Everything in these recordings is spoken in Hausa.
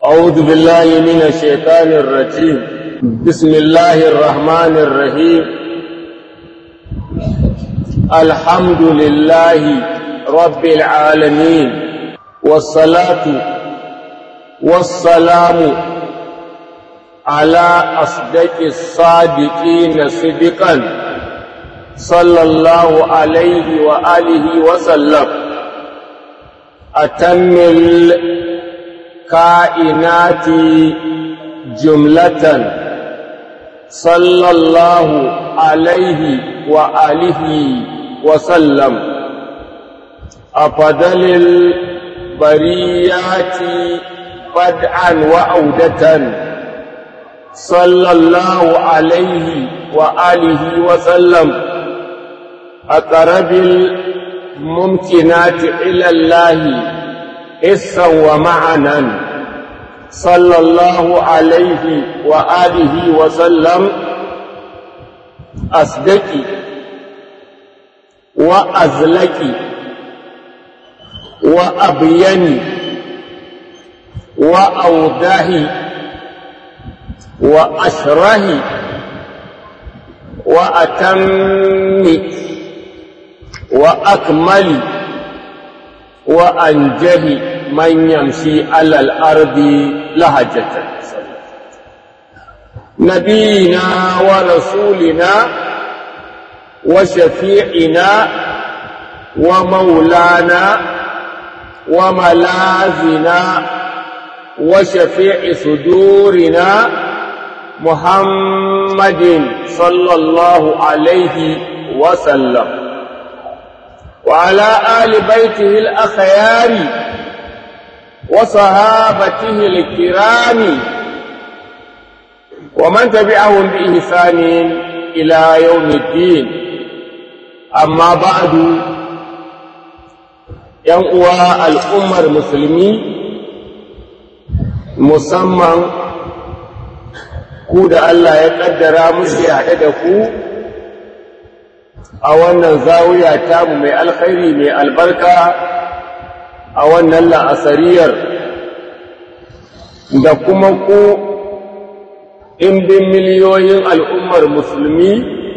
أعوذ بالله من الشيطان الرجيم بسم الله الرحمن الرحيم الحمد لله رب العالمين والصلاة والسلام على أصدق الصادقين صدقا صلى الله عليه وآله وسلم أتم الكائنات جملة صلى الله عليه وآله وسلم أفضل البريات بدءا وعودة صلى الله عليه وآله وسلم أقرب الممكنات إلى الله حسا ومعنا صلى الله عليه وآله وسلم أصدقي وأزلكي وأبيني وأوضحي وأشرهي وأتمي وأكملي وأنجهي من يمشي على الأرض لهجة نبينا ورسولنا وشفيعنا ومولانا وملاذنا وشفيع صدورنا محمد صلى الله عليه وسلم وعلى آل بيته الأخيار وصحابته الكرام ومن تبعهم بإحسان إلى يوم الدين أما بعد ينقوى الأمة المسلمين musamman ku da Allah ya ƙaddara muke haɗe da ku a wannan zawiya tamu mai alkhairi mai albarka a wannan la'asariyar da kuma ku ɗimbin miliyoyin al'ummar musulmi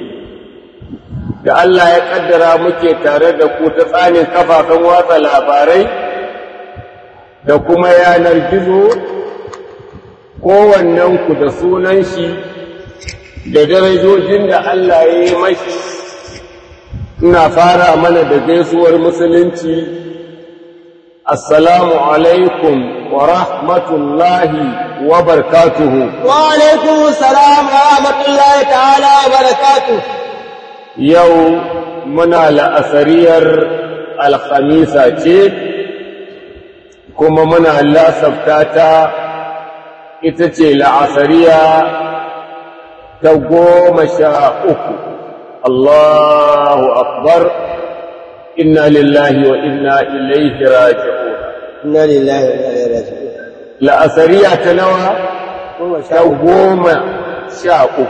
da Allah ya ƙaddara muke tare da ku ta tsanin kafafen watsa labarai da kuma yanar gizo kowannenku da sunan shi da darajojin da Allah ya yi mashi ina fara mana da gaisuwar musulunci assalamu alaikum wa rahmatullahi wa barkatuhu wa alaikum salam wa rahmatullahi ta'ala wa barakatuhu yau muna la'asariyar alhamisa ce kuma muna lasafta ta ita ce la'asariya ta goma sha uku Allahu akbar inna lillahi wa inna ilaihi raji'un inna lillahi wa inna ilaihi raji'un la'asariya ta nawa ta goma sha uku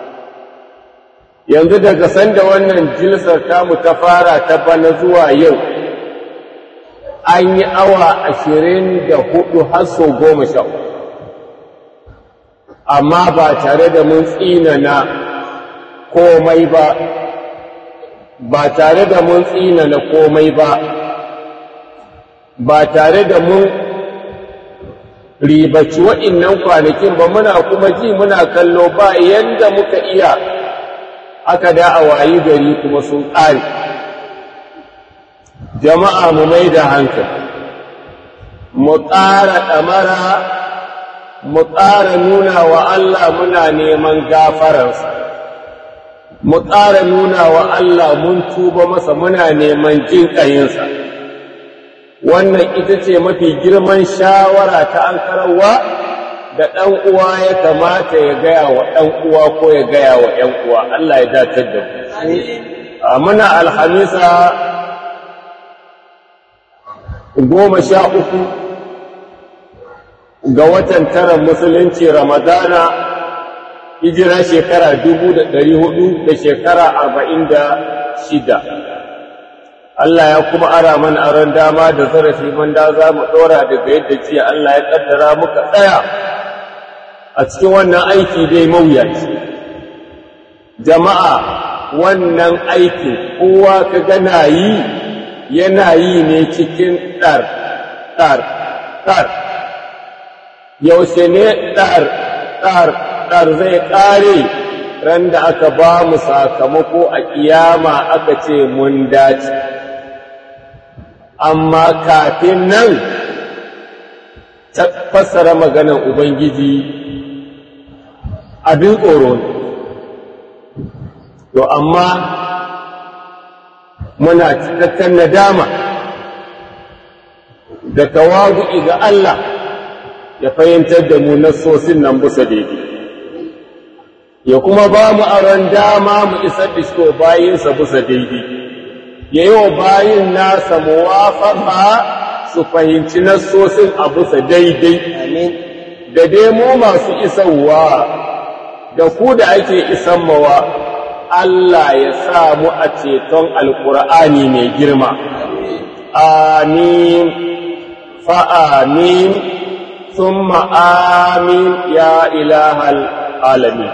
yanzu daga sanda wannan jilsar tamu ta fara ta bana zuwa yau an yi awa ashirin da hudu har sau goma sha uku amma ba tare da mun tsinana komai ba ba tare da mun tsinana komai ba ba tare da mun ribaci wa'innan kwanakin ba muna kuma ji muna kallo ba yanda muka iya aka da a wayi gari kuma sun ƙare jama'a mu mai da hankali mu ƙara ɗamara mu ƙara nuna wa Allah muna neman gafararsa, mu ƙara nuna wa Allah mun tuba masa muna neman jin ƙayinsa. Wannan ita ce mafi girman shawara ta an karawa da ɗan uwa ya kamata ya gaya wa ɗan uwa ko ya gaya wa ‘yan uwa, Allah ya datar da mu. Muna alhamisa goma sha uku ga watan tara musulunci ramadana hijira shekara dubu da ɗari hudu da shekara arba'in da shida Allah ya kuma ara mana aron dama da zarafi da za mu ɗora daga yadda jiya Allah ya ƙaddara muka tsaya a cikin wannan aiki dai mawuyaci jama'a wannan aikin kowa ka gana yi yana yi ne cikin ɗar ɗar ɗar yaushe ne ɗar ɗar ɗar zai ƙare ran da aka ba mu sakamako a ƙiyama aka ce mun dace amma kafin nan ta fassara maganar ubangiji abin tsoro ne to amma muna cikakken nadama da tawadu'i ga Allah ya fahimtar da mu nassosin nan busa daidai ya kuma ba mu aron dama mu isar da shi bayinsa busa daidai ya yi wa bayin nasa muwafaka su fahimci nassosin a busa daidai da dai mu masu isarwa da ku da ake isan mawa Allah ya sa mu a ceton alkur'ani mai girma amin fa'amin ثم آمين يا إله العالمين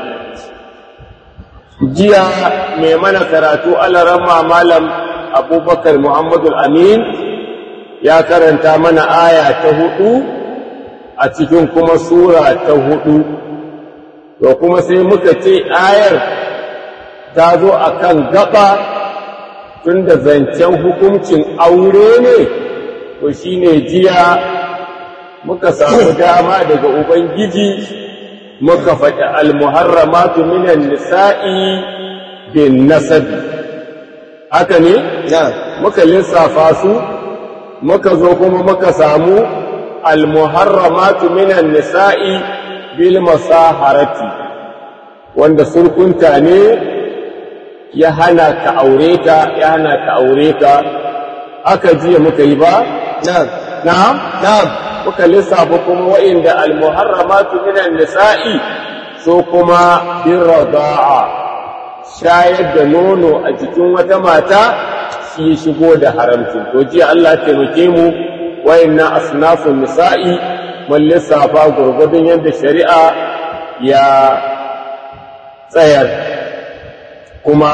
jiya mai mana karatu alarama malam abubakar muhammadul amin ya karanta mana aya ta hudu a cikin kuma sura ta hudu to kuma sai muka ce ayar ta zo a kan gaba tun da zancen hukuncin aure ne to shine jiya muka samu dama daga ubangiji muka faɗi almuharramatu minan nisa'i bin nasabi haka ne muka lissafa su muka zo kuma muka samu almuharramatu minan nisa'i bil masaharati wanda surkunta ne ya hana ka aure ta ya hana ka aure ka aka jiya muka yi ba na'am na'am na'am muka lissafa kuma wa'inda almuharramatu minan nisa'i so kuma bin rada'a shayar da nono a jikin wata mata shi shigo da haramcin to jiya Allah taimake mu wa'inna asnafun nisa'i mun lissafa gurgudun yadda shari'a ya tsayar kuma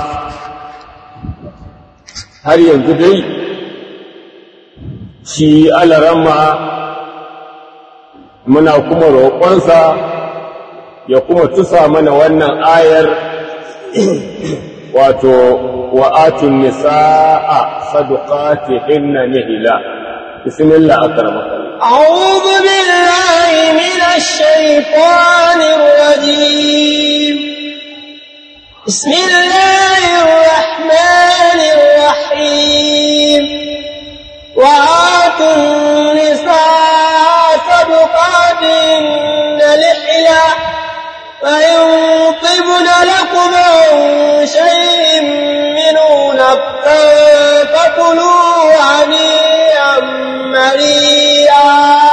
har yanzu dai shi alarama muna kuma roƙonsa ya kuma tusa mana wannan ayar wato wa'atun nisa'a saduqatihinna nihila bismillah akramaka أعوذ بالله من الشيطان الرجيم بسم الله الرحمن الرحيم وآتوا النساء صدقاتهن لحلا فإن طبن لكم عن شيء منه نفسا فكلوا هنيئا مريئا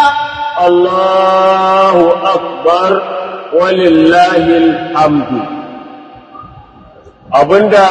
Allahu akbar walillahi alhamdu abinda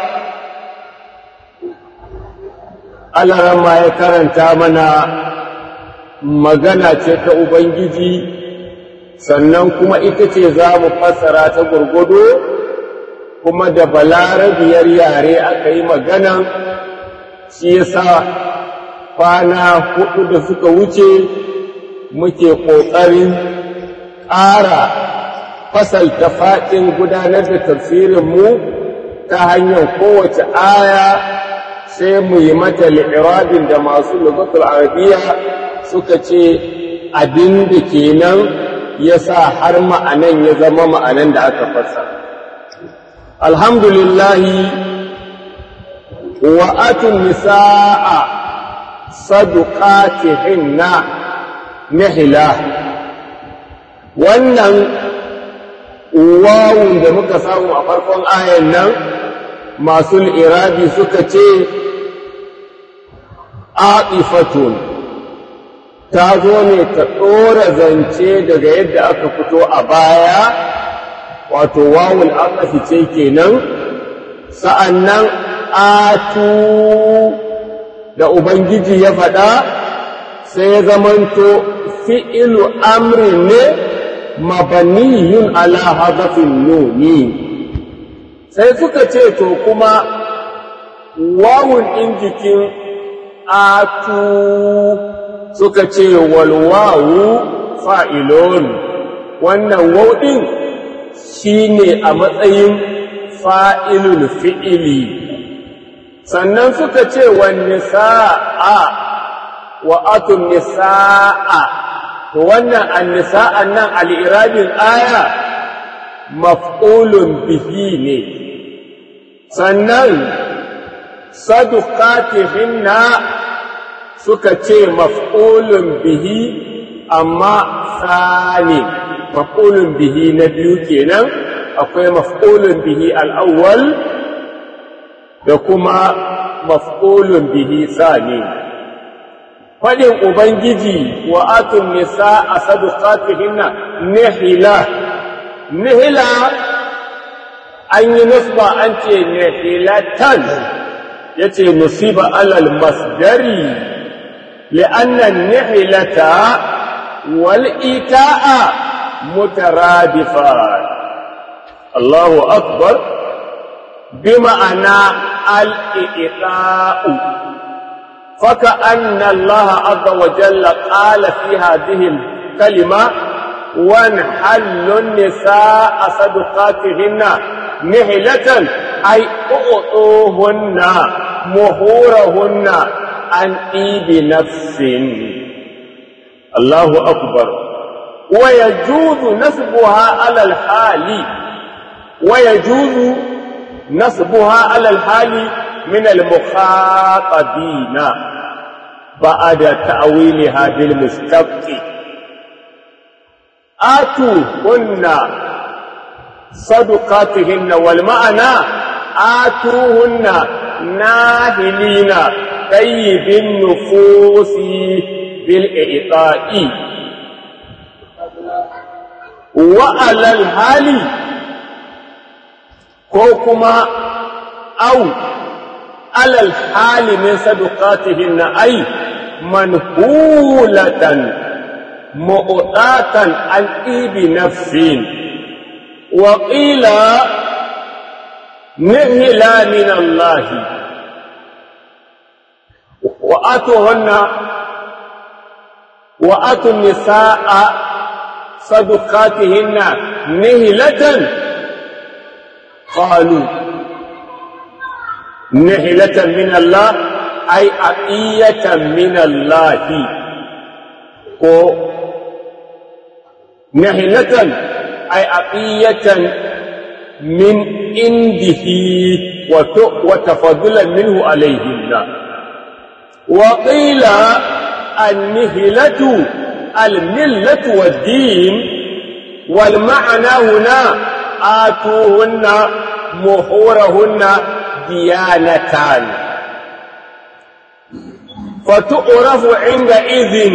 alarama ya karanta mana magana ce ta Ubangiji sannan kuma ita ce za mu fassara ta gurgudu kuma da balarabiyar yare aka yi maganan shi yasa kwana hudu da suka wuce muke ƙoƙarin ƙara fasalta faɗin gudanar da tafsirinmu ta hanyar kowace aya sai mu yi mata li'irabin da masu lugatul arabiya suka ce abin da kenan ya sa har ma'anan ya zama ma'anan da aka fasa alhamdulillahi wa'atun nisa'a saduqatihinna nihila wannan wawun da muka samu a farkon ayan nan masu irabi suka ce aqifatun ta zo ne ta ɗora zance daga yadda aka fito a baya wato wawul aqafi ce kenan sa'annan atu da Ubangiji ya faɗa sai ya zamanto fi'ilu amri ne mabaniyun ala hadafin nuni sai suka ce to kuma wawun ɗin jikin atu suka ce walwawu fa'ilon wannan wauɗin shi ne a matsayin fa'ilul fi'ili sannan suka ce wani sa'a wa atun nisa'a to wannan annisa'an nan al'irabin aya maf'ulun bihi ne sannan sadukatihinna suka ce maf'ulun bihi amma sani maf'ulun bihi na biyu kenan akwai maf'ulun bihi al'awwal da kuma maf'ulun bihi sani faɗin ubangiji wa atun nisa a sadukatihinna nihila nihila an yi nusba an ce nihilatan ya ce nusiba alal masdari لأن النحلة والإيتاء مترادفان الله أكبر بمعنى الإيتاء فكأن الله عز وجل قال في هذه الكلمة وانحل النساء صدقاتهن نحلة أي أعطوهن مهورهن عن إيد نفس الله أكبر ويجوز نسبها على الحال ويجوز نسبها على الحال من المخاطبين بعد تأويلها بالمشتق آتوا هن صدقاتهن والمعنى آتوهن ناهلين طيب النفوس بالإعطاء وعلى الحال كوكما أو على الحال من صدقاتهن أي منهولة مؤطاة عن إيب نفس وقيل نهلا من الله وآتوهن وآتوا النساء صدقاتهن نهلة قالوا نهلة من الله أي عطية من الله كو نهلة أي عطية من عنده وتفضلا منه عليهن وقيل النهلة الملة والدين والمعنى هنا آتوهن مهورهن ديانتان فتعرف عندئذ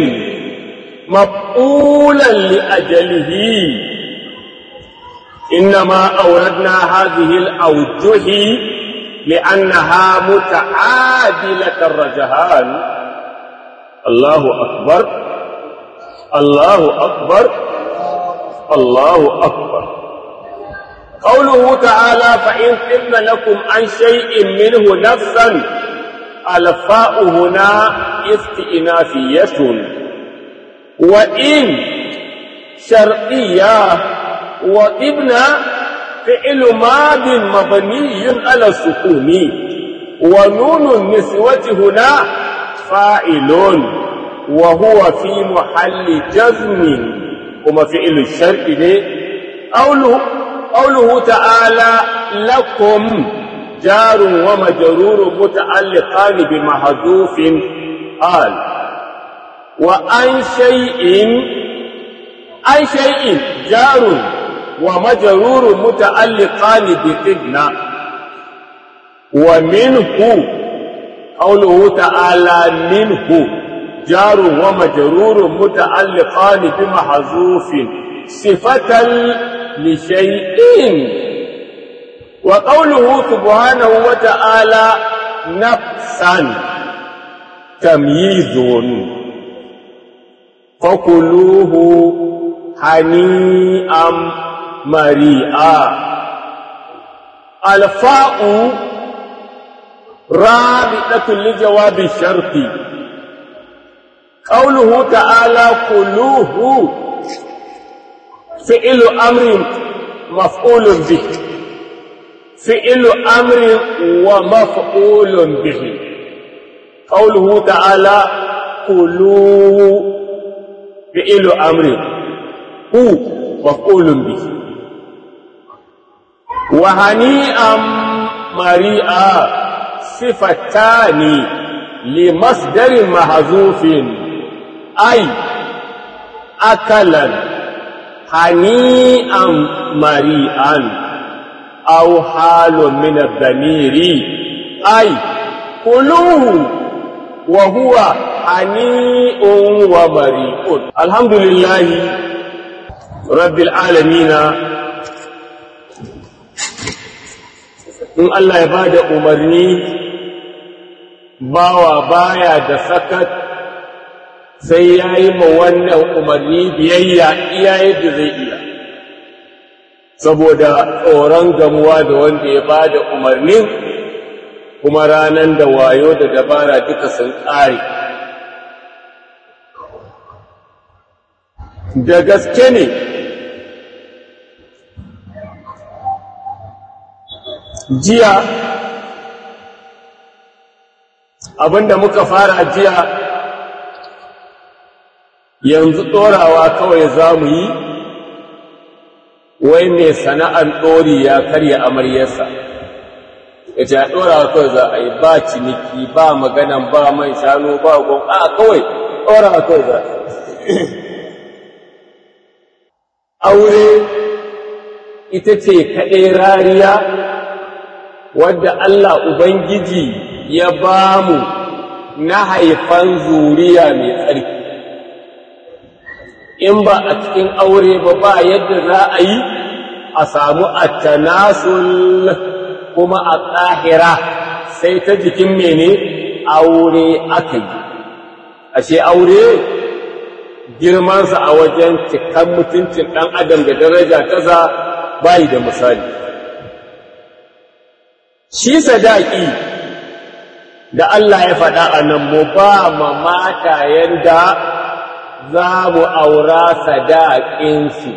مفعولا لأجله إنما أوردنا هذه الأوجه لأنها متعادلة الرجهان الله أكبر الله أكبر الله أكبر قوله تعالى فإن تم لكم عن شيء منه نفسا الفاء هنا استئنافية وإن شرطية وابن فعل ماض مبني على السكون ونون النسوة هنا فاعل وهو في محل جزم وما فعل الشرط قوله قوله تعالى لكم جار ومجرور متعلقان بمحذوف قال وعن شيء عن شيء جار ومجرور متعلقان بقدنا ومنه قوله تعالى منه جار ومجرور متعلقان بمحذوف صفة لشيء wa qawluhu subhanahu wa ta'ala nafsan tamyizun fakuluhu hani'am mari'a alfa'u rabitatun li jawabi sharti قوله تعالى كلوه فعل أمر مفعول به فعل أمر ومفعول به قوله تعالى كلوه فعل أمر هو مفعول به وهنيئا مريئا صفتان لمصدر محذوف أي أكلا هنيئا مريئا أو حال من الضمير أي كلوه وهو هنيء ومريء الحمد لله رب العالمين in Allah ya bada umarni bawa baya da sakat sai ya yi ma wannan umarni biyayya iya yadda zai iya saboda tsoron gamuwa da wanda ya ba da umarnin kuma ranar da wayo da dabara duka sun ƙare da gaske ne jiya abinda muka fara jiya yanzu ɗorawa kawai za mu yi wai mai sana'ar ɗori ya karya amaryarsa ya ce a ɗorawa kawai za a yi ba ciniki ba maganan ba man shanu ba gon a kawai ɗorawa kawai za aure ita ce kaɗai rariya wadda Allah Ubangiji ya ba mu na haifan zuriya mai tsarki in ba a cikin aure ba ba yadda za a yi a samu attanasul kuma a tsahira sai ta jikin mene aure aka yi ashe aure girmansa a wajen cikan mutuncin ɗan adam da daraja ta za bayi da misali shi sadaki da Allah ya faɗa a nan mu ba ma mata yanda za mu aura sadaƙinsu.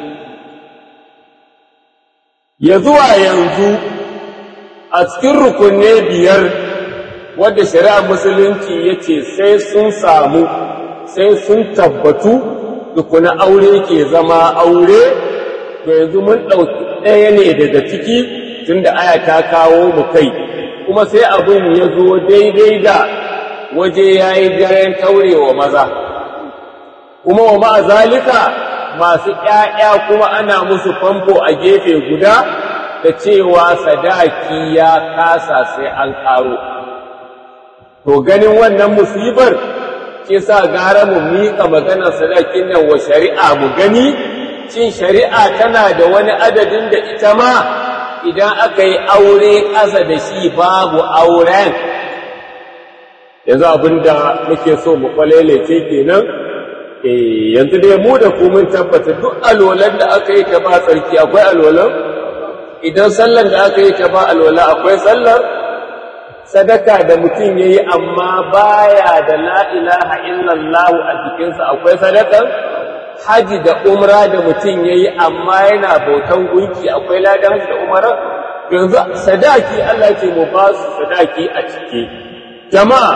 Ya zuwa yanzu a cikin rukunne biyar wadda shari'ar musulunci ya ce sai sun samu sai sun tabbatu tukuna aure ke zama aure to yanzu mun ɗauki ɗaya ne daga ciki tun da aya ta kawo mu kai kuma sai abin ya zo daidai da waje ya yi daren taurewa maza. kuma wa ma'azalika masu ‘ya'ya kuma ana musu famfo a gefe guda da cewa sadaki ya kasa sai an ƙaro. To ganin wannan musibar ke sa gara mu miƙa maganar sadakin nan wa shari'a mu gani, cin shari'a tana da wani adadin da ita ma idan aka yi aure ƙasa da shi babu auren. Yanzu abin da muke so mu kwalelece kenan. eh yanzu dai mu da ku mun tabbata duk alwalan da aka yi ta ba tsarki akwai alwalan idan sallan da aka yi ta ba alwala akwai sallar sadaka da mutum ya yi amma baya da la ilaha illallah a jikinsa akwai sadakar haji da umra da mutum ya yi amma yana bautan gunki akwai ladan haji da umara yanzu sadaki Allah ce mu ba su sadaki a ciki jama'a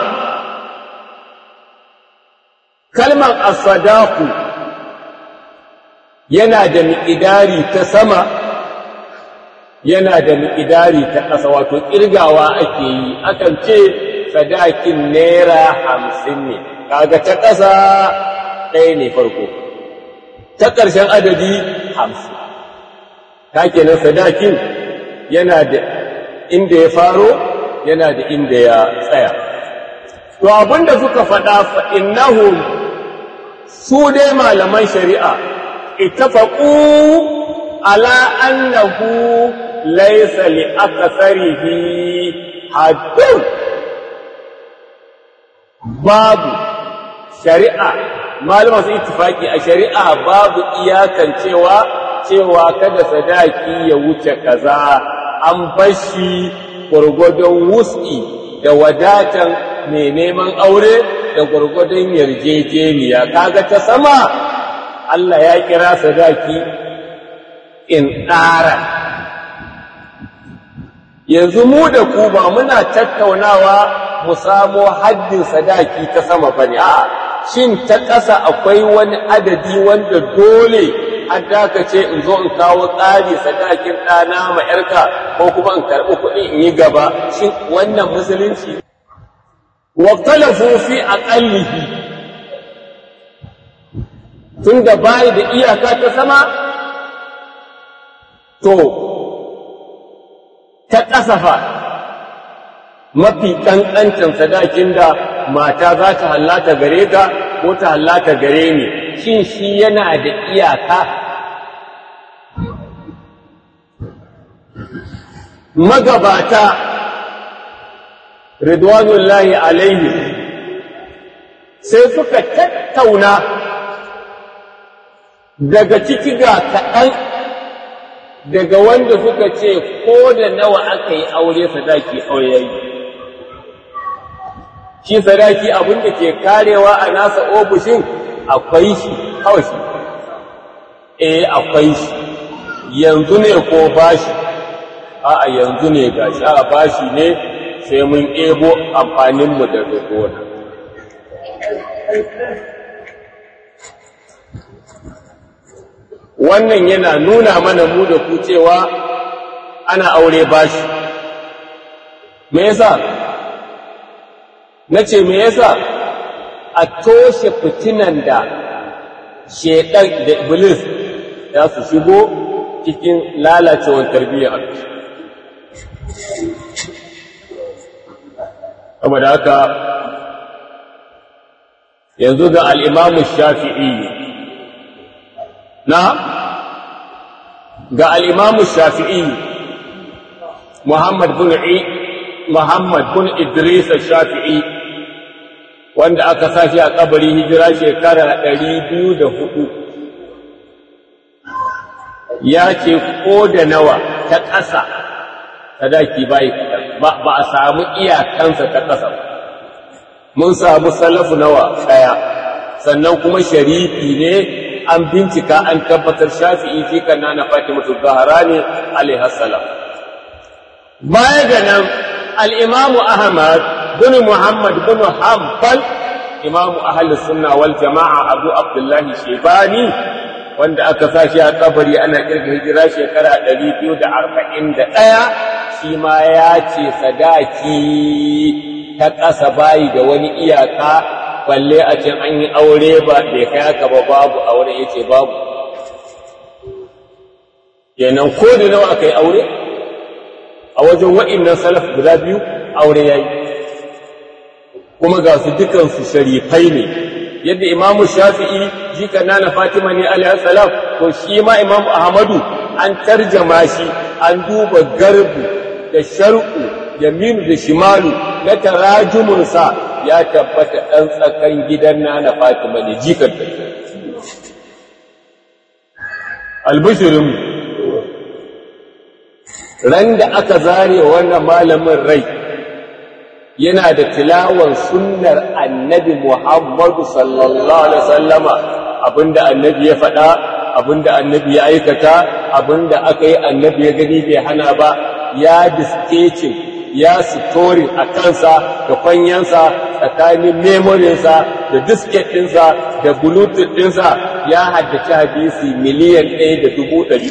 kalmar asadaku yana da miƙidari ta sama yana da miƙidari ta ƙasa wato ƙirgawa ake yi akan ce sadakin naira hamsin ne kaga ta ƙasa ɗaya ne farko ta ƙarshen adadi hamsin ta kenan sadakin yana da inda ya faro yana da inda ya tsaya to abinda suka faɗa fa innahum su dai malaman shari'a ittafaqu ala annahu laisa li akasarihi haddun babu shari'a malama su ittifaki a shari'a babu iyakan cewa cewa kada sadaki ya wuce kaza an bashi gwargwadon wus'i da wadatan mai neman aure da gwargwadon yarjejeniya kaga ta sama Allah ya kira sadaki in ɗara yanzu mu da ku ba muna tattaunawa mu samo haddin sadaki ta sama ba ne a shin ta ƙasa akwai wani adadi wanda dole an ce in zo in kawo tsari sadakin ɗana ma ‘yarka ko kuma in karɓi kuɗi in yi gaba shin wannan musulunci waktalafu fi aqallihi tun da bayi da iyaka ta sama to ta ƙasafa mafi ƙanƙancin sadakin da mata za ta hallata gare ka ko ta hallata gare ni shin shi yana da iyaka magabata ridwanullahi alaihi sai suka tattauna daga ciki ga kaɗan daga wanda suka ce ko da nawa aka yi aure sadaki aure yayi shi sadaki abin da ke karewa a nasa ofishin akwai shi kawai shi eh akwai shi yanzu ne ko bashi a'a yanzu ne gashi a bashi ne sai mun ebo amfaninmu daga gona wannan yana nuna mana mu da ku cewa ana aure bashi me yasa na ce me yasa a toshe fitinan da shedan da iblis za su shigo cikin lalacewar tarbiyyar saboda haka yanzu ga al'imamu shafi'i na ga al'imamu shafi'i Muhammad bin Muhammad bin Idris shafi'i wanda aka sashi a kabari hijira shekara ɗari biyu da hudu ya ce ko da nawa ta ƙasa sadaki bai ba a samu iyakansa ta ƙasa mun samu salafu nawa ɗaya sannan kuma sharifi ne an bincika an tabbatar shafi'i fi kanna na fatimatu zahara ne alaihi salam baya ga nan al-imamu ahmad bin muhammad bin hanbal imamu ahli sunna wal jama'a abu abdullahi shebani wanda aka sa shi a kabari ana kirga hijira shekara 241 shi ma ya ce sadaki ta ƙasa bayi da wani iyaka balle a can an yi aure ba bai kai haka ba babu aure ya ce babu kenan ko da nawa aka yi aure a wajen wa'innan salaf guda biyu aure ya yi kuma ga su dukansu sharifai ne yadda imamu shafi'i jika nana fatima ne alaihi salam to shi ma imamu ahmadu an tarjama shi an duba garbu da shar'u da minu da shimalu na tarajumunsa ya tabbata ɗan tsakan gidan nana fatima ne jikar da albishirin ran da aka zare wannan malamin rai yana da tilawan sunnar annabi Muhammadu sallallahu alaihi wasallama abinda annabi ya faɗa abinda annabi ya aikata abinda aka yi annabi ya gani bai hana ba ya diskecin ya story a kansa da kwanyansa tsakanin memorinsa da disket ɗinsa da bluetooth ɗinsa ya haddace hadisi miliyan ɗaya da dubu ɗari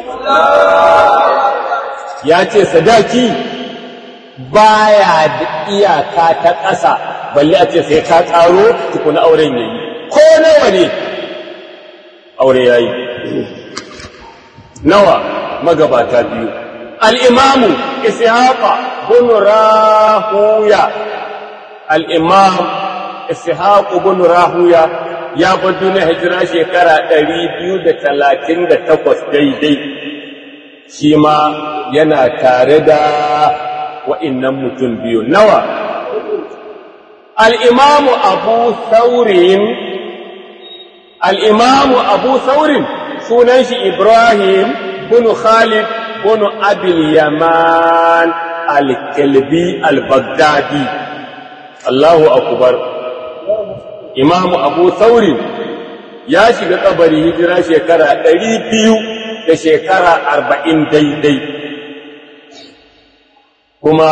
ya ce sadaki baya da iyaka ta ƙasa balle a ce sai ka ƙaro tukuna auren yayi ko nawa ne aure yayi nawa magabata biyu al-imamu ishaqa bin rahuya al-imam ishaq bin rahuya ya bar duniya hijira shekara 238 daidai shi ma yana tare da wa'innan mutum biyu nawa al'imamu abu saurin al'imamu abu saurin sunan shi ibrahim bunu khalid bunu abil yaman al-kalbi al-baghdadi allahu akubar imamu abu saurin ya shiga kabari hijira shekara ɗari biyu da shekara arba'in daidai kuma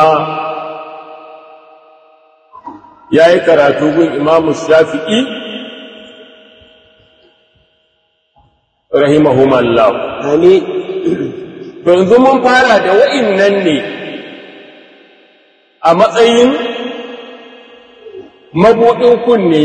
ya yi karatu gun imamu shafi'i rahimahumallahu Amin. to yanzu mun fara da wa'innan ne a matsayin mabuɗin kunne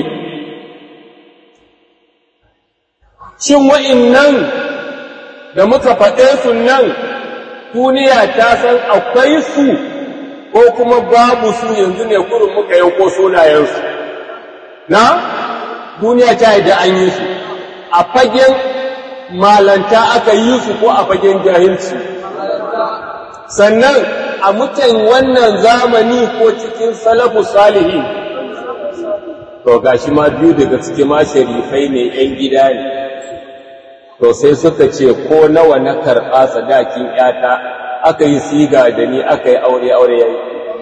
shin wa'innan da muka faɗe su nan duniya ta san akwai su ko kuma babu su yanzu ne kurin muka yanko sunayensu na duniya ta yi da an yi su a fagen malanta aka yi su ko a fagen jahilci sannan a mutan wannan zamani ko cikin salafu salihin to gashi ma biyu daga cikin ma sharifai ne 'yan gida ne to sai suka ce ko nawa na karɓa sadakin ‘yata aka yi siga da ni aka yi aure aure yayi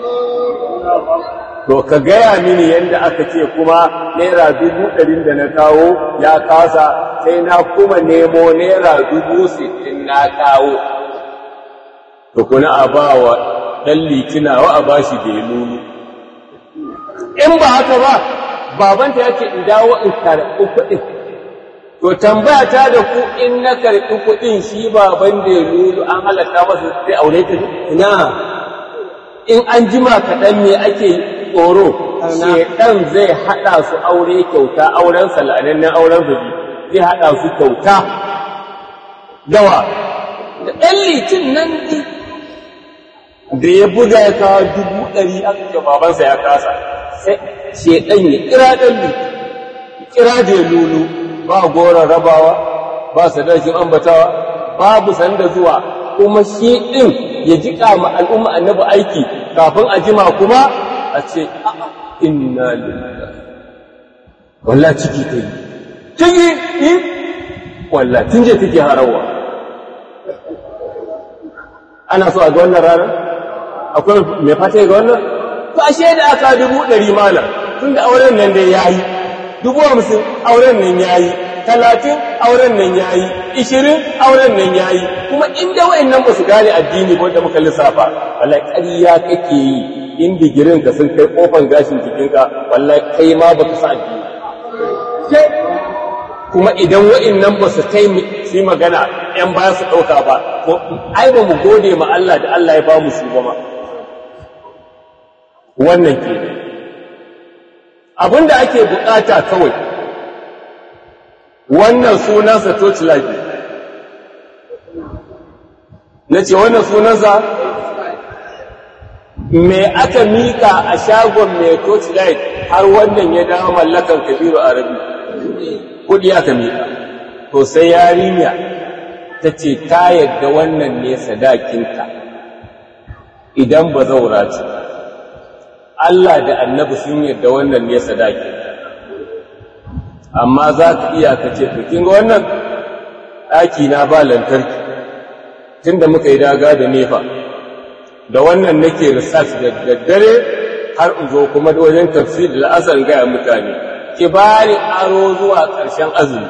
to ka gaya mini yadda aka ce kuma naira dubu ɗarin da na kawo ya kasa sai na kuma nemo naira dubu sittin na kawo to kuna a ba wa ɗan litinawa a ba shi belulu in ba haka ba babanta ya ce in dawo in karɓi kuɗin To tambaya ta da ku in na karɓi kuɗin shi baban da ya lulu an halatta masa sai aure ta Ina, in an jima kaɗan me ake tsoro shedan zai haɗa su aure kyauta auren sal'anannen auren zubi zai haɗa su kyauta dawa da ɗan litin nan ɗi da ya buga ya kawo dubu ɗari aka ce babansa ya kasa sai shedan ya kira ɗan litin kira da ya lulu ba goron rabawa ba sadakin ambatawa babu sanda zuwa kuma shi ɗin ya jiƙa ma al'umma annabi aiki kafin a jima kuma a ce inna lillahi walla ciki ta yi ciki yi walla tun je take harawa ana so a ga wannan ranar akwai mai fata ga wannan to ashe da aka dubu ɗari malam tun da auren nan dai ya yi dubu hamsin auren nan ya yi talatin auren nan ya yi ishirin auren nan ya yi kuma inda wa'in nan ba su gane addini ba da muka lissafa wallahi ƙarya kake yi in digirin ka sun kai kofan gashin jikinka wallahi kai ma ba ka sa addini kuma idan wa'in nan ba su kai su magana ‘yan baya su ɗauka ba ko ai ba mu gode ma Allah da Allah ya ba mu su ba ma wannan ke abinda ake bukata kawai wannan sunansa torchlight na ce wannan sunansa me aka mika a shagon mai torchlight har wannan ya dawo mallakan kabiru arabi kudi aka mika to sai yarinya ta ce ta yadda wannan ne sadakinta idan ba zaura ce Allah da annabi sun yadda wannan ne sadaki amma za ka iya ka ce kin ga wannan ɗaki na ba lantarki tun da muka yi daga da nefa da wannan nake research da daddare har in zo kuma da wajen tafsir da la'asar gaya mutane ki bani aro zuwa ƙarshen azumi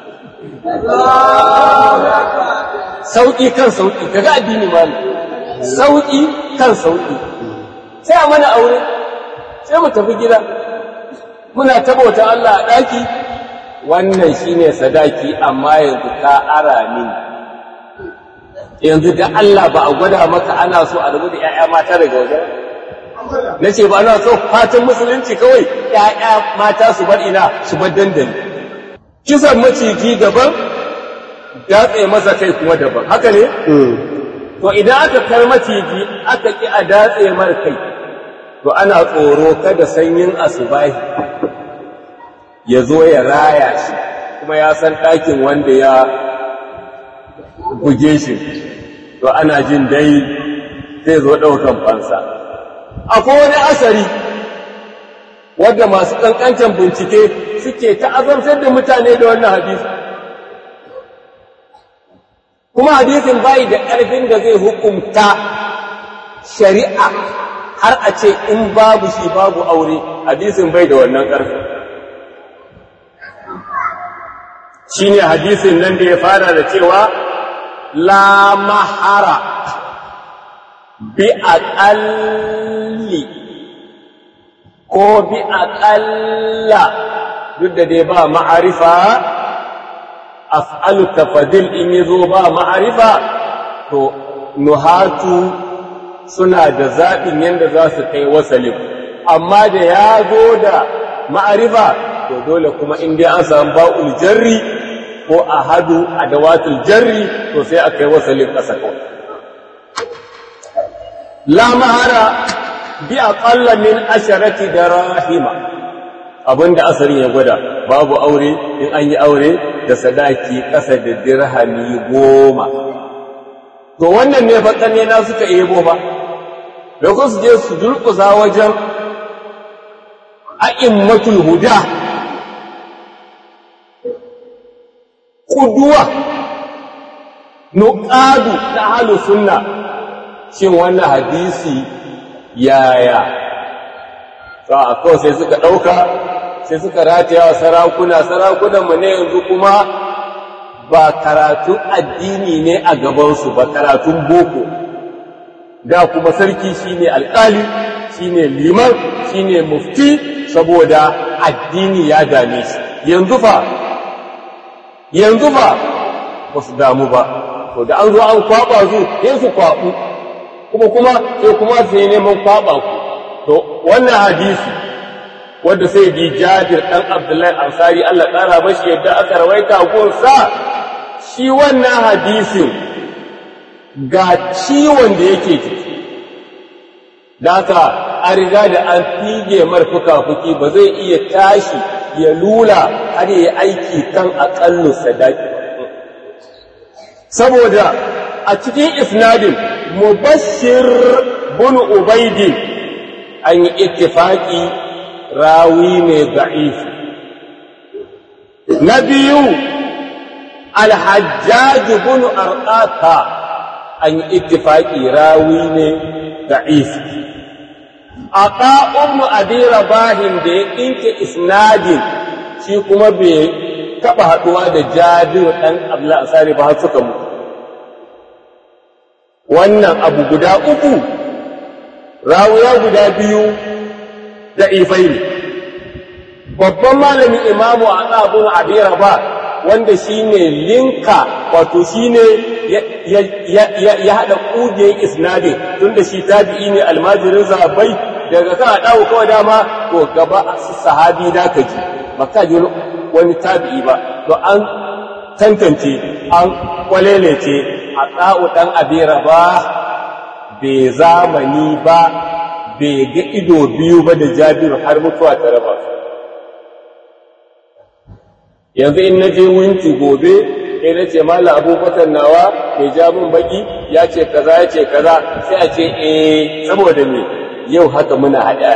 sauƙi kan sauƙi kaga addini malam sauƙi kan sauƙi sai a mana aure sai mu tafi gida muna tabauta Allah a ɗaki wannan shine sadaki amma yanzu ka ara mini yanzu da Allah ba a gwada maka ana so a rubu da ‘ya'ya mata daga waje na ce ba ana so fatan musulunci kawai ‘ya'ya mata su bar ina su bar dandali kisan maciji daban datse masa kai kuma daban haka ne to idan aka kar maciji aka ki a datse mar kai to ana tsoro kada sanyin asubahi ya zo ya raya shi kuma ya san ɗakin wanda ya buge shi to ana jin dai zai zo ɗaukan fansa akwai wani asari wadda masu ƙanƙancin bincike suke ta'azantar da mutane da wannan hadisi kuma hadisin bai da ƙarfin da zai hukumta shari'a har a ce in babu shi babu aure hadisin bai da wannan ƙarfi shi ne hadisin nan da ya fara da cewa la mahara bi aƙalli ko bi aƙalla duk da dai ba ma'arifa af'alu tafadil in yazo ba ma'arifa to nuhatu suna da zaɓin yadda za su kai wasalin amma da ya zo da ma'arifa to dole kuma in dai an samu ba'ul jarri ko a hadu a dawatul jarri to sai a kai wasalin ƙasa kawai la mahara bi aqalla min asharati darahima abinda asarin ya gwada babu aure in an yi aure da sadaki ƙasa da dirhami goma to wannan ne fa na suka ebo ba da su je su durƙusa wajen a'immatul huda kuduwa nuqadu ta halu sunna shin wannan hadisi yaya a kawai sai suka ɗauka sai suka rataya wa sarakuna sarakunanmu ne yanzu kuma ba karatun addini ne a gabansu ba karatun boko da kuma sarki shine alƙali shine liman shine mufti saboda addini ya dame shi yanzu fa yanzu fa ba su damu ba to da an zo an kwaba su sai su kwabu kuma kuma sai kuma sai neman kwaba ku to wannan hadisi wanda sai bi Jabir dan Abdullahi Ansari Allah ƙara mashi yadda aka rawaita gonsa shi wannan hadisin ga ciwon da yake ciki da haka an riga da an fige marfuka fuki ba zai iya tashi ya lula har yi aiki kan aƙallu sadaki saboda a cikin isnadin mubashir bin ubaidin an yi ittifaki rawi ne da'ifi na biyu alhajjaj bin arqata an yi ittifaki rawi ne da'ifi aka ibn abi rabahin da ya dinke isnadin shi kuma bai taba haduwa da jabir dan abdullah asari ba har suka mutu wannan abu guda uku rawuya guda biyu da ifai ne babban malamin imamu a ɗabin abira ba wanda shi ne linka wato shi ne ya haɗa ƙugiyar isnadin tun da shi tabi'i ne almajirin zabai daga kan ɗawo kawai dama to gaba su sahabi da ka ji maka ji wani tabi'i ba to an tantance an kwalelece a ɗa'u ɗan abira ba bai zamani ba bai ga ido biyu ba da jabiru har mutuwa ta raba su yanzu in na je winki gobe sai na ce mala abubakar nawa mai ja min baki ya ce kaza ya ce kaza sai a ce eh saboda me yau haka muna haɗa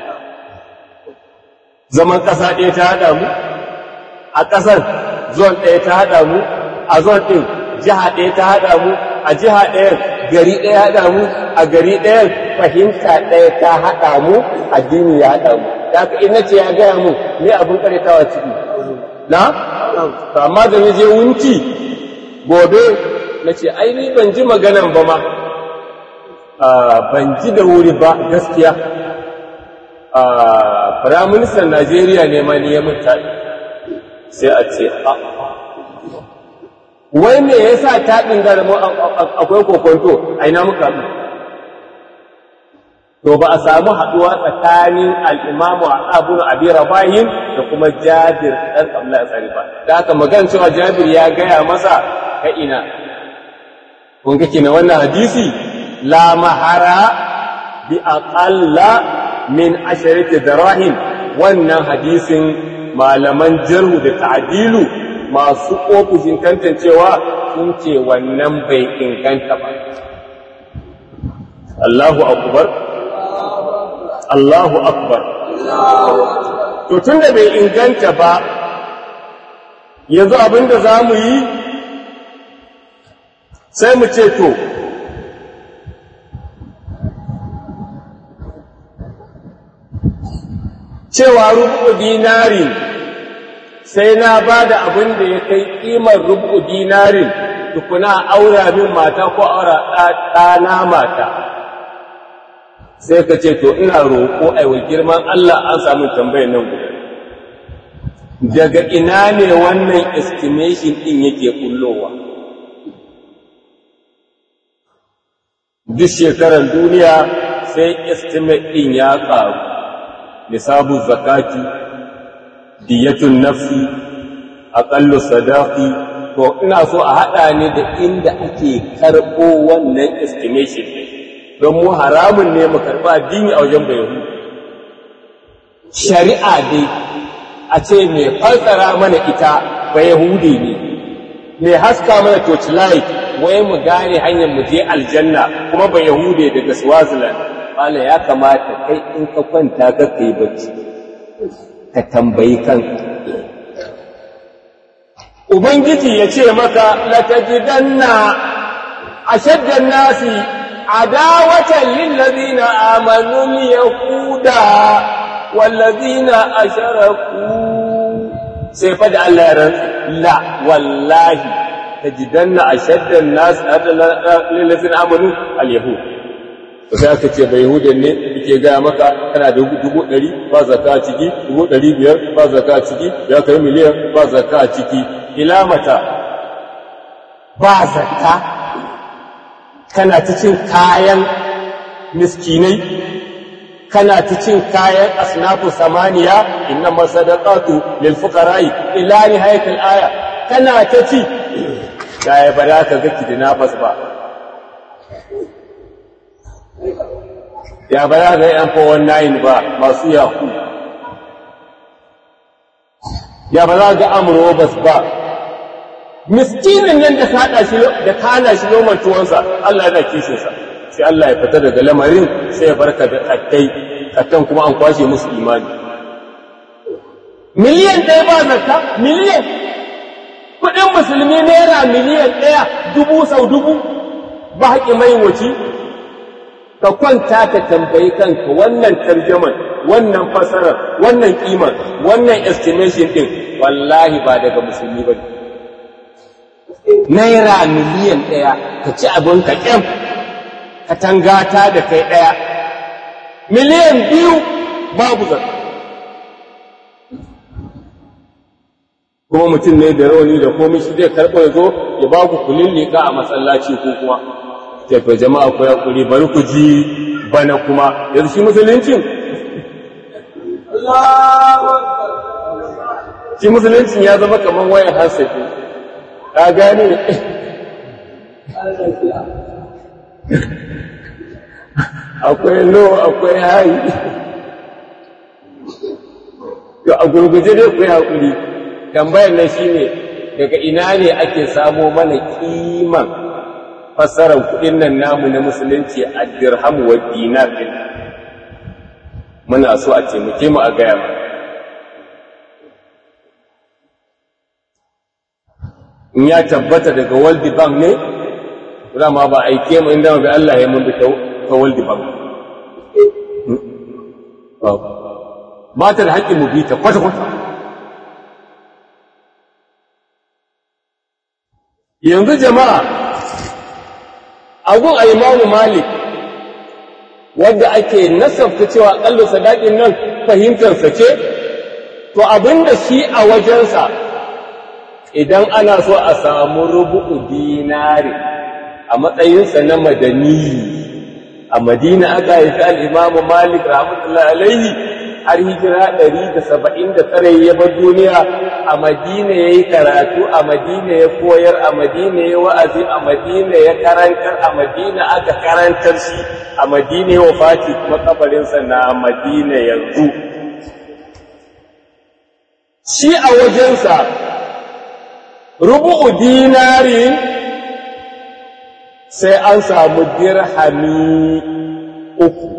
zaman ƙasa ɗaya ta haɗa mu a ƙasar zon ɗaya ta haɗa mu a zon ɗin jiha ɗaya ta haɗa mu a jiha ɗayan gari ɗaya haɗa mu a gari ɗayan fahimta ɗaya ta haɗa mu addini ya haɗa mu da haka ina ce ya gaya mu me abin karitawa ciki na to amma da na je wunci gobe na ce ai ni ban ji maganan ba ma ban ji da wuri ba gaskiya firaministan najeriya ne ma ni ya mutane sai a ce a wai me yasa taɗin garmu akwai kokonto a ina muka mu to ba a samu haɗuwa tsakanin al'imamu a abun abi rabahin da kuma jabir ɗan abdullahi tsari ba da haka magan cewa jabir ya gaya masa ka ina kun kake na wannan hadisi la mahara bi aqalla min asharati darahim wannan hadisin malaman jarhu da ta'dilu masu ofishin tantancewa sun ce wannan bai inganta ba Allahu akbar Allahu akbar to tunda bai inganta ba yanzu abinda za mu yi sai mu ce to cewa rubu dinari sai na ba da abin da ya kai ƙimar rubu dinarin tukuna aura min mata ko aura ɗana mata sai ka ce to ina roƙo aiwa girman Allah an samu tambayar nan guda daga ina ne wannan estimation ɗin yake kullowa duk shekarar duniya sai estimate ɗin ya ƙaru nisabu zakati diyatun nafsi aƙallu sadaqi to ina so a haɗa ne da inda ake karɓo wannan estimation ɗin don mu haramun ne mu karɓa addini a wajen bai shari'a dai a ce mai falsara mana ita ba yahudi ne mai haska mana torchlight wai mu gane hanyar mu je aljanna kuma ba yahude daga swaziland wala ya kamata kai in ka kwanta ka kai bacci ka tambayi kanka ubangiji ya ce maka latajidanna ashaddan nasi adawatan lillazina amanu yahuda wallazina asharaku sai fa da Allah ya rantsa la wallahi tajidanna ashaddan nas lillazina amanu al-yahud sai aka ce bai yahudan ne yake gaya maka kana da dubu ɗari ba zaka a ciki dubu ɗari biyar ba zaka a ciki ya kai miliyan ba zaka a ciki ila mata ba zaka kana ta cin kayan miskinai kana ta cin kayan asnafu samaniya inna masadaqatu lil fuqara'i ila nihayatil aya kana ta ci da ba za ka ga kidnappers ba ya ba za ga yan fowon nayin ba masu yaku ya ba za ga amurobas ba miskinin nan da kada shi da kana shi noman tuwonsa Allah yana kishinsa sai Allah ya fita daga lamarin sai ya barka da kattai kattan kuma an kwashe musu imani miliyan ɗaya ba zakka miliyan kuɗin musulmi naira miliyan ɗaya dubu sau dubu ba haƙi mai waci ka kwanta ka tambayi kanka wannan tarjaman wannan fasarar wannan kimar wannan estimation din wallahi ba daga musulmi ba naira miliyan ɗaya ka ci abin ka ƙyam ka tangata da kai ɗaya miliyan biyu babu zaka kuma mutum ne da rauni da komai shi zai karɓo ya zo ya ba ku kulin liƙa a masallaci ko kuma to jama'a ku hakuri bari ku ji bana kuma yanzu shi musuluncin shi musuluncin ya zama kamar wayan hasafi ka gane akwai lo akwai hayi to a gurguje dai ku yi hakuri tambayar nan shine daga ina ne ake samo mana kiman fassarar kuɗin nan namu na musulunci a dirham wa dinar din muna so a taimake mu a gaya mu in ya tabbata daga world bank ne ma ba aike mu inda ga Allah ya mun bi ta world bank ba ta da haƙƙin mu bi ta kwata-kwata yanzu jama'a agun a imamu malik wadda ake nasabta cewa ƙallo sadaƙin nan fahimtarsa ce to abinda shi a wajensa idan ana so a samu rubu'u dinari a matsayinsa na madani a madina aka haifi al'imamu malik rahmatullahi alaihi har hijira ɗari da saba'in da tare ya bar duniya a madina ya yi karatu a madina ya koyar a madina ya wa'azi a madina ya karantar a madina aka karantar shi a madina ya wafati kuma kabarinsa na madina yanzu shi a wajensa rubu'u dinari sai an samu dirhami uku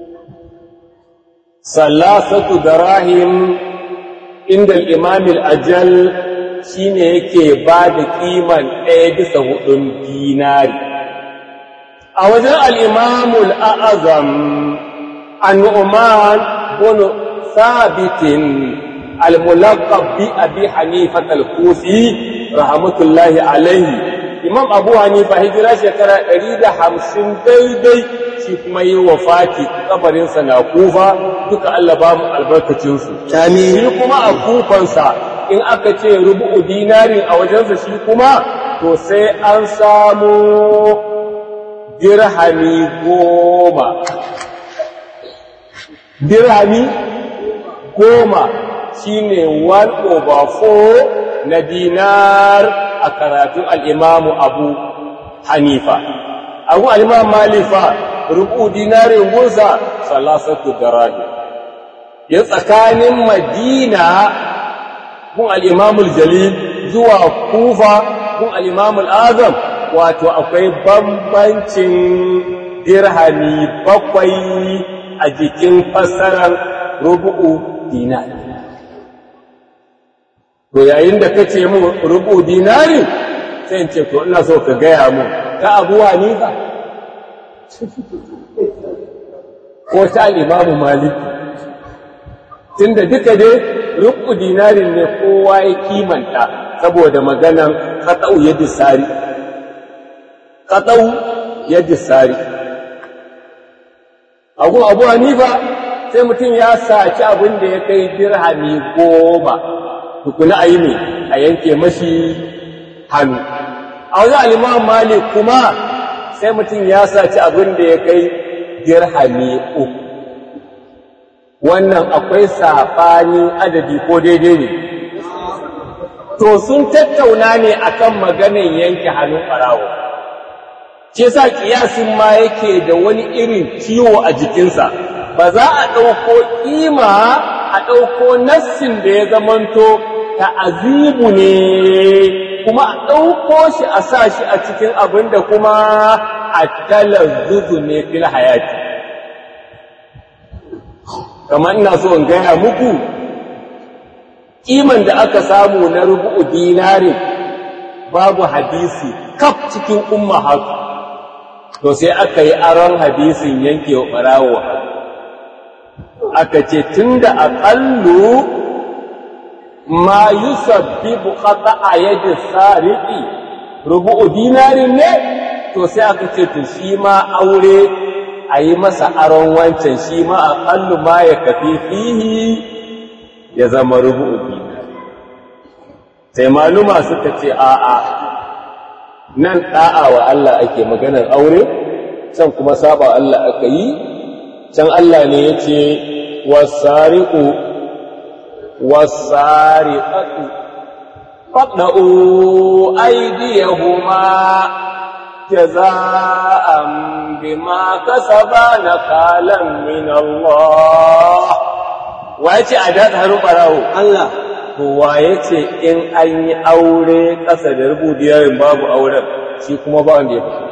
salasatu darahim inda imamil ajal shine yake ba da kiman ɗaya bisa hudun dinari a wajen al'imamul a'azam annu'uman bunu sabitin al-mulaqab bi abi hanifat al-kufi rahmatullahi alaihi imam abu hanifa hijira shekara 150 daidai shi kuma yi wafati kabarinsa na kufa duka Allah ba mu albarkacinsu Amin. shi kuma a kufansa in aka ce rubu'u dinarin a wajensa shi kuma to sai an samu dirhami goma dirhami goma shine 1 over 4 na dinar a karatun al'imamu abu hanifa abu al'imam malifa rubu dinarin gunsa salasatu darahi ya tsakanin madina kun al'imamul jalil zuwa kufa kun al'imamul azam wato akwai bambancin dirhami bakwai a jikin fassarar rubu'u dinari to yayin da kace mu rubu dinari sai in ce to ina so ka gaya mu ta Abu Hanifa ko ta Imam Malik tunda duka dai rubu dinarin ne kowa ya kimanta saboda maganan qat'u yadi sari qat'u yadi sari Abu Abu Hanifa sai mutum ya saci abin da ya kai dirhami goma tukuna a yi ne a yanke mashi hannu a wajen alimawan malik kuma sai mutum ya saci abin da ya kai dirhami uku wannan akwai saɓani adadi ko daidai ne to sun tattauna ne akan maganin yanke hannun ɓarawo ce sa kiyasin ma yake da wani irin ciwo a jikinsa ba za a ɗauko ƙima a ɗauko nassin da ya zamanto ta'azibu ne kuma a ɗauko shi a sa shi a cikin abin da kuma a talazzuzu ne fil hayati kamar ina so in gaya muku ƙiman da aka samu na rubu'u dinarin babu hadisi kaf cikin umma haka to sai aka yi aron hadisin yanke wa ɓarawo aka ce tun da aƙallu ma yusabbibu qata'a yadi sariqi rubu'u dinarin ne to sai aka ce to shi ma aure a yi masa aron wancan shi ma aqallu ma ya kafi fihi ya zama rubu'u dinari sai maluma suka ce a'a nan da'a wa Allah ake maganar aure can kuma saba Allah aka yi can Allah ne yace wasariqu والسارقة فاقنعوا أيديهما جزاء بما كسبا نكالا من الله wace a da haru barawo Allah kowa ya ce in an yi aure ƙasa da rubudiyarin babu auren shi kuma ba wanda ya fi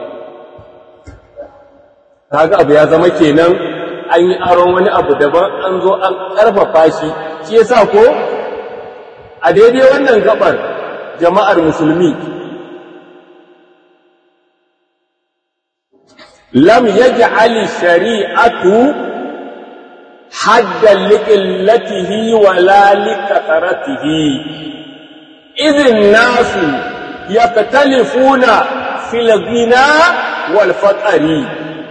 kaga abu ya zama kenan an yi aron wani abu daban an zo an ƙarfafa shi shi yasa ko a daidai wannan gabar jama'ar musulmi lam yaj'al shari'atu haddan liqillatihi wa la likathratihi idhin nasu yaktalifuna fil ghina wal faqri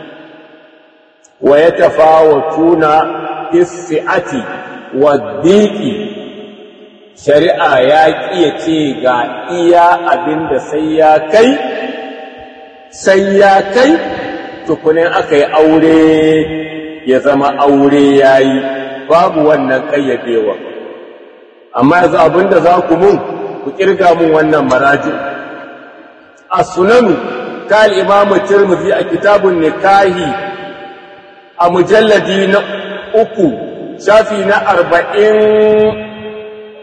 wa yatafawatuna fis si'ati waddiki shari'a ya ƙiya ce ga iya abin da sai ya kai sai ya kai tukunin aka yi aure ya zama aure ya yi babu wannan ƙayyadewa amma yanzu abin da za ku mun ku ƙirga mun wannan maraji a sunanu ta al'imamu tirmidhi a kitabun nikahi a mujalladi na uku shafi na arba'in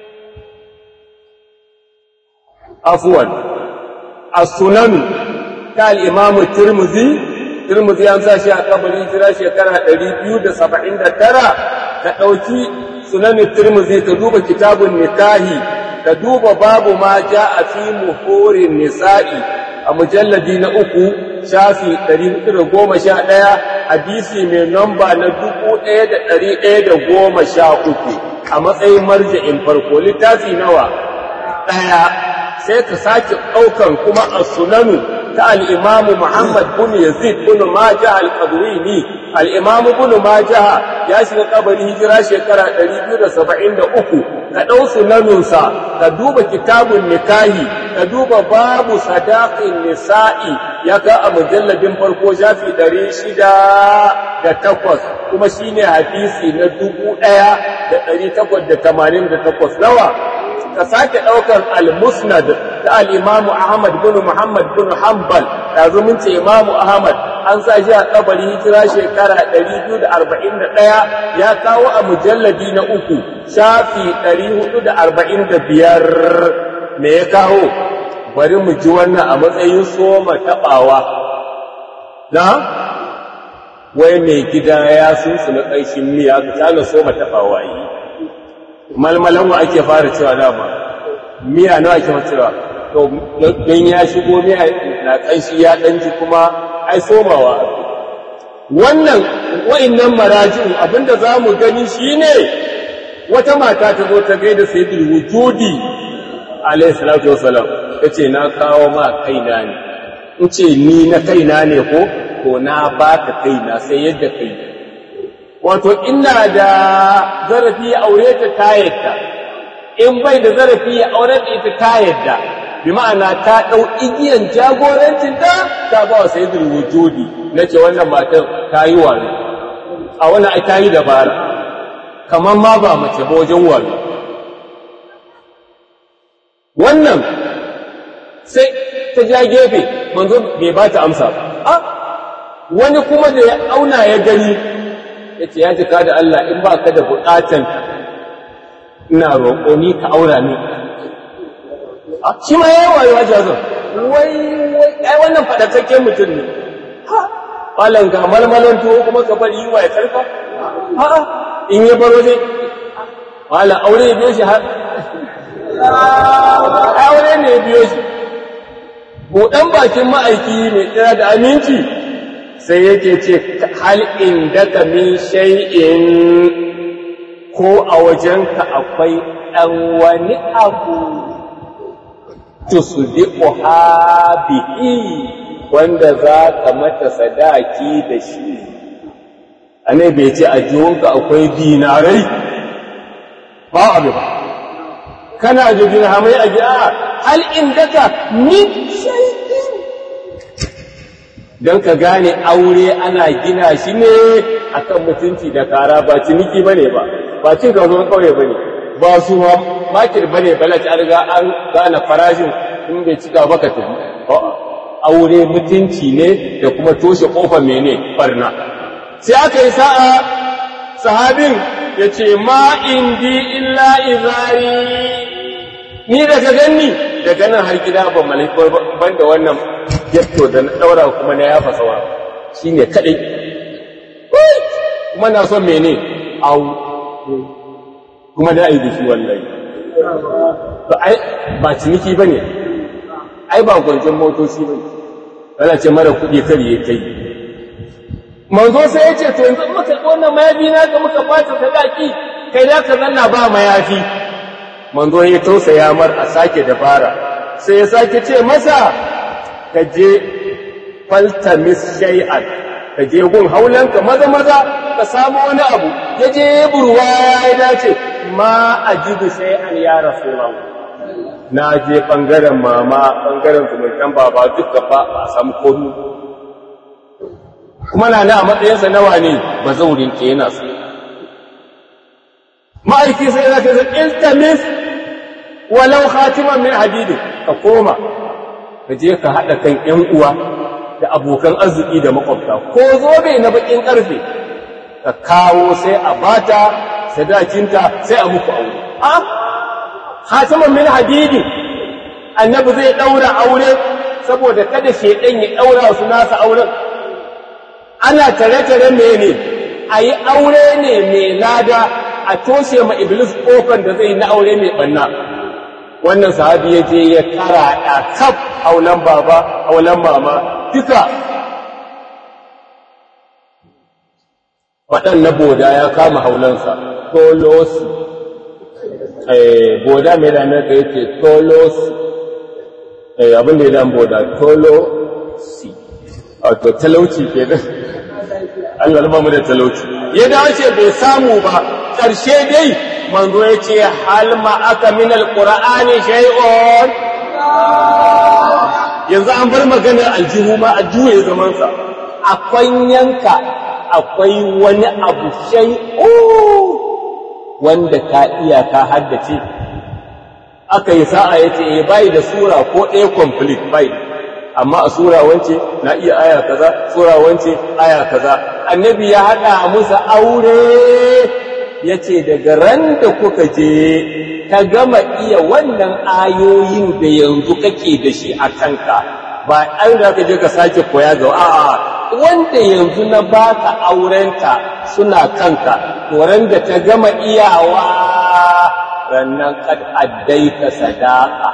afuwan a sunanu ta al'imamu turmuzi turmuzi an sa shi a kabari jira shekara 279 ka ɗauki sunanin turmuzi ka duba kitabun nikahi ka duba babu ma ja a fi muhurin nisa'i a mujalladi na uku shafi 411 hadisi mai namba na 1113 a matsayin marja'in farko littafi nawa ɗaya sai ka sake ɗaukan kuma a sunanu ta al'imamu Muhammad bin Yazid bin Majah al-Qadrini al'imamu bin Majah ya shiga kabari hijira shekara 273 ka ɗau sunanunsa ka duba kitabun nikahi ka duba babu sadaƙin nisa'i ya ka a mujalladin farko shafi 608 kuma shine hadisi na 1888 nawa ka sake ɗaukar al-musnad ta al-imamu Ahmad bin Muhammad bin Hanbal yanzu mun ce imamu Ahmad an sa shi a kabari hijira shekara 241 ya kawo a mujalladi na uku shafi 445 me ya kawo bari mu ji wannan a matsayin soma taɓawa na wai mai gida ya sunsu na ƙarshen miya ka tana soma taɓawa yi malmalan wa ake fara cewa dama miya nawa ake cewa to don ya shigo miya na kanshi ya danji kuma ai somawa wannan wa'annan marajin abinda za mu gani shine wata mata ta zo ta gaida sayyidul wujudi alayhi salatu wasalam tace na kawo ma kaina ne in ce ni na kaina ne ko to na baka kaina sai yadda kai wato ina da zarafi ya aure ta ta yadda in bai da zarafi ya aure da ita ta yadda bi ma'ana ta ɗau igiyan jagorancin ta ta ba wa sayyidul wujudi na ce wannan matan ta yi wani a wannan ai ta yi dabara kamar ma ba mace ba wajen wani wannan sai ta ja gefe manzo bai ba ta amsa ba wani kuma da ya auna ya gani ya ce ya jika da Allah in ba ka da buƙatan ina roƙo ni ka aura ni shi ma ya yi wayo jazon wai wai ai wannan faɗakakken mutum ne ha ƙwalan ga malmalan tuwo kuma ka bari yi wa ya karfa ha in ya baro zai ƙwalan aure ya biyo shi har aure ne ya biyo shi buɗan bakin ma'aiki mai tsira da aminci sai yake ce hal indaka min shay'in ko a wajenka akwai ɗan wani abu tusdiqu bihi wanda za ka mata sadaki da shi anai bai ce a jiwonka akwai dinarai ba abu ba kana da dirhamai a gida hal indaka min shay'in don ka gane aure ana gina shi ne akan mutunci da kara ba ciniki bane ba ba cin kasuwan kauye bane ba su ma makir bane bala ta riga an gane farashin in bai cika baka tafi aure mutunci ne da kuma toshe kofar mene barna sai aka yi sa'a sahabin ya ce ma indi illa izari ni da ka ganni daga nan har gida ban malaikai ban da wannan getto da na ɗaura kuma na yafa sawa shi ne kaɗai kuma na son mene au kuma da yi da shi wallahi ba ciniki ba ne ai ba gwanjon motoci ba ne ana ce mara kuɗi kar ya kai manzo sai ya ce to yanzu muka wannan mayafi na ka muka fata sadaki kai da ka zanna ba mayafi manzo ya tausaya mar a sake dabara sai ya sake ce masa ka je faltamis shay'an ka je gun haulanka maza maza ka samu wani abu ya je burwa ya dace ma ajidu shay'an ya rasulullah na je bangaren mama bangaren zumuntan baba duka ba a samu komi kuma na na a matsayinsa nawa ne ba zaurin ke yana so ma'aiki sai ya ce iltamis walau khatiman min hadidin ka koma ka je ka haɗa kan ‘yan uwa da abokan arziki da makwabta ko zobe na bakin ƙarfe ka kawo sai a bata sadakinta sai a muku aure a hatiman min hadidi annabi zai ɗaura aure saboda kada shedan ya daura su nasa auren ana tare-tare mene a yi aure ne mai lada a toshe ma iblis kofar da zai na aure mai banna wannan sahabi ya je ya kara da kaf aulan baba aulan mama duka faɗan na boda ya kama haulansa tolosi boda mai ranar da yake tolosi abin da ya dan boda tolosi wato talauci ke nan Allah raba mu da talauci ya dace bai samu ba ƙarshe dai manzo ya ce hal ma aka min alqur'ani shay'un yanzu an bar maganar aljihu ma a juye zaman sa akwai yanka akwai wani abu shay'u wanda ka iya ka haddace aka yi sa'a yace eh bai da sura ko ɗaya complete bai amma a sura wance na iya aya kaza sura wance aya kaza annabi ya haɗa musu aure ya ce daga ran da kuka je ka gama iya wannan ayoyin da yanzu kake da shi a kanka ba an da ka je ka sake koya ga a'a wanda yanzu na baka aurenta suna kanka to ran da ta gama iyawa rannan kad addaita sadaqa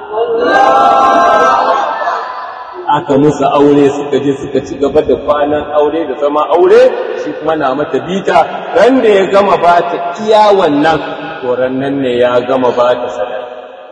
aka musu aure suka je suka ci gaba da kwanan aure da zama aure shi kuma na mata bita ran da ya gama ba ta iya wannan to nan ne ya gama ba ta sadaka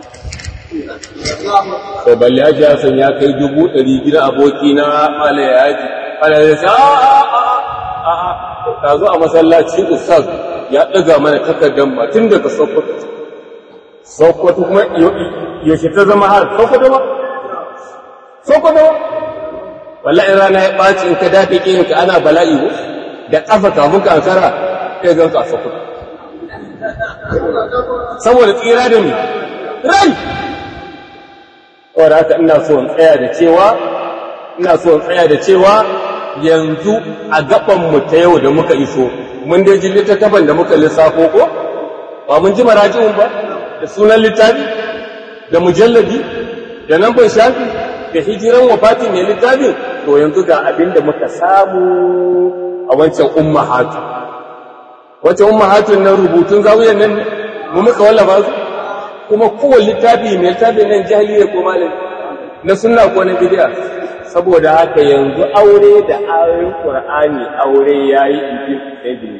to balle ya ji ya kai dubu ɗari gidan aboki na ala ya ji ala ya sa a a a ta zo a masallaci ustaz ya ɗaga mana takardar ma tun daga sokoto sokoto kuma yaushe ta zama har sokoto ba sokoto wallahi rana ya ɓaci in ka dafe ƙirinka ana bala'i ko da ƙafa kamun ka ankara kai zan ka sokoto saboda tsira da ni rai wadda haka ina so in tsaya da cewa ina so in tsaya da cewa yanzu a gaban mu ta yau da muka iso mun dai ji littattafan da muka lissafo ko ba mun ji marajin ba da sunan littafi da mujalladi da nan ban shafi da hijiran wafatin ne littafin to yanzu ga abin da muka samu a wancan ummahatu wancan ummahatun nan rubutun zawiyar nan mu muka wallafa su kuma kowane littafi mai littafi nan jahiliya ko malami na sunna ko na bid'a saboda haka yanzu aure da ayoyin qur'ani aure yayi ibi ibi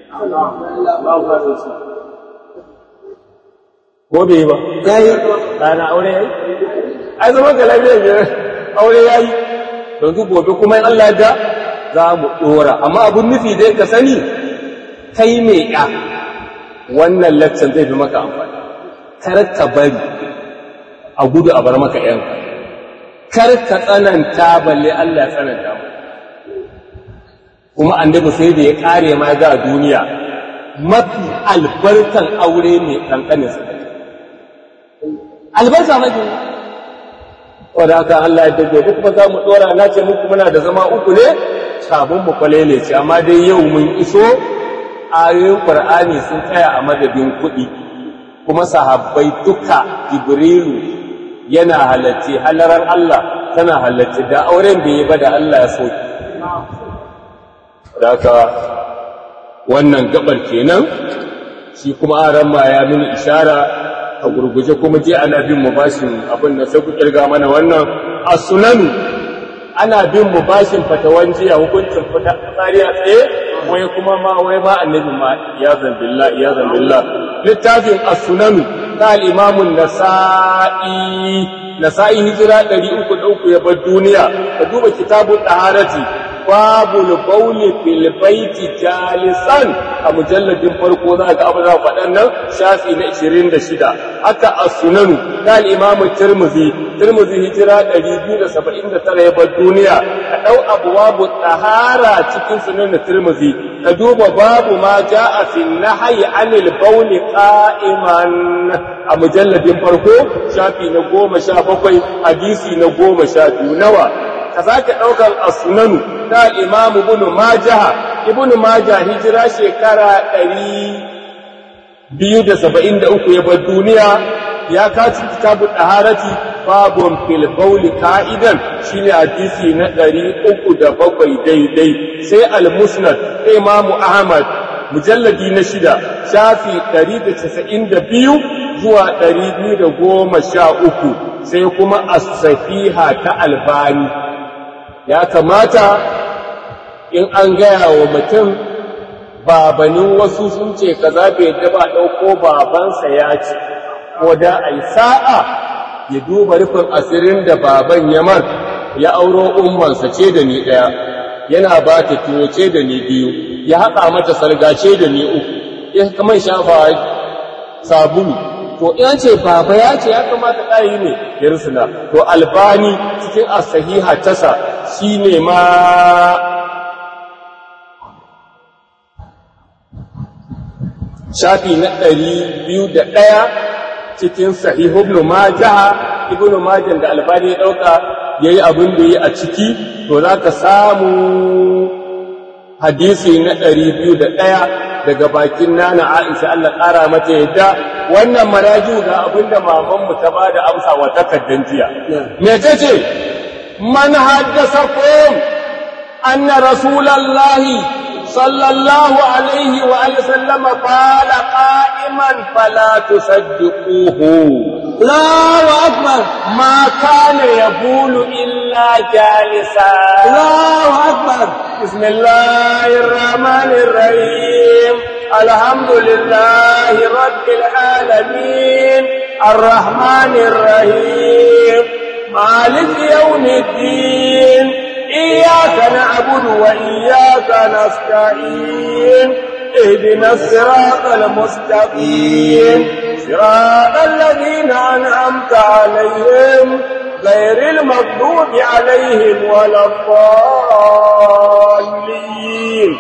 ko bai ba yayi kana aure yayi ai zaman ka lafiya ne aure yayi yanzu gobe kuma in Allah da za mu dora amma abun nufi dai ka sani kai me ya wannan lecture zai fi maka amfani kar ka bari a gudu a bar maka yanka kar ka tsananta balle Allah ya tsananta mu kuma annabi sai da ya kare ma ga duniya mafi albarkan aure ne kankanin sa albarka mafi wadda aka Allah ya dago duk ba za mu dora na ce muku muna da zama uku ne sabon mu kwalele ce amma dai yau mun iso ayoyin Qur'ani sun tsaya a madadin kuɗi kuma sahabbai duka Jibrilu yana halarci halaran Allah tana halarci da auren bai yi ba da Allah ya soki haka wannan gabar kenan shi kuma aran ma ya mini ishara a gurguje kuma je ana bin mu bashin abin da sai ku kirga mana wannan as-sunanu ana bin mu bashin fatawan jiya hukuncin fita tsari a tsaye wai kuma ma wai ba annabi ma ya zambillah ya zambillah littafin as-sunanu ta al-imam an-nasa'i nasa'i hijira 303 ya bar duniya ka duba kitabun taharati babul bauli fil baiti jalisan a mujalladin farko za ga abu za faɗan nan shafi na 26 haka as-sunanu da al-imam tirmidhi tirmidhi hijira 279 ya bar duniya ka dau abwabu tahara cikin sunan tirmidhi ka duba babu ma jaa fi nahyi anil bauli qa'iman a mujalladin farko shafi na 17 hadisi na 12 nawa ka sake ɗaukar as-sunanu ta imamu ibn majah ibn majah hijira shekara ɗari biyu da saba'in da uku ya bar duniya ya kaci kitabu ɗaharati babun fil bauli ka'idan shine hadisi na ɗari uku da bakwai daidai sai al-musnad imamu ahmad mujalladi na shida shafi ɗari da casa'in da biyu zuwa ɗari biyu da goma sha uku sai kuma as-safiha ta albani ya kamata in an gaya wa mutum babanin wasu sun ce kaza bai daba ɗauko babansa ya ce ko da a yi sa'a ya duba rufin asirin da baban yamar ya auro ummansa ce da ni ɗaya yana ba ta tuwo ce da ni biyu ya haɗa mata salgace da ni uku ya kamar shafa sabulu to in ce baba ya ce ya kamata ɗayi ne ya rusuna to albani cikin asahiha tasa shi ne ma shafi na ɗari biyu da ɗaya cikin sahihu ibn majah ibn majah da albani ya ɗauka ya yi abin da yi a ciki to za ka samu hadisi na ɗari biyu da ɗaya daga bakin nana aisha Allah ƙara mata yadda wannan maraju ga abin da mamanmu ta ba da amsa wa takardar jiya me ta ce man haddasa kom anna rasulallahi صلى الله عليه وآله وسلم قال قائما فلا تصدقوه الله أكبر ما كان يقول إلا جالسا الله أكبر بسم الله الرحمن الرحيم الحمد لله رب العالمين الرحمن الرحيم مالك يوم الدين إياك نعبد وإياك نستعين اهدنا الصراط المستقيم صراط الذين أنعمت عليهم غير المغضوب عليهم ولا الضالين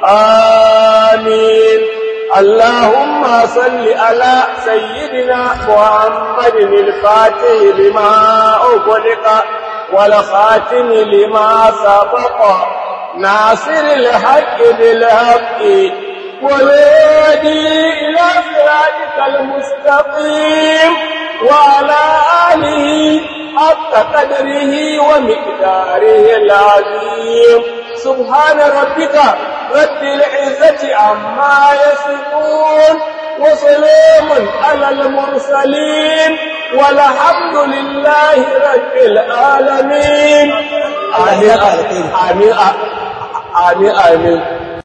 آمين اللهم صل على سيدنا محمد الفاتح لما أغلق والخاتم لما سبق ناصر الحق بالحق والهادي إلى صراطك المستقيم وعلى آله حق قدره ومقداره العظيم سبحان ربك رب العزة عما يصفون وسلام على المرسلين والحمد لله رب العالمين آمين آمين آمين آمين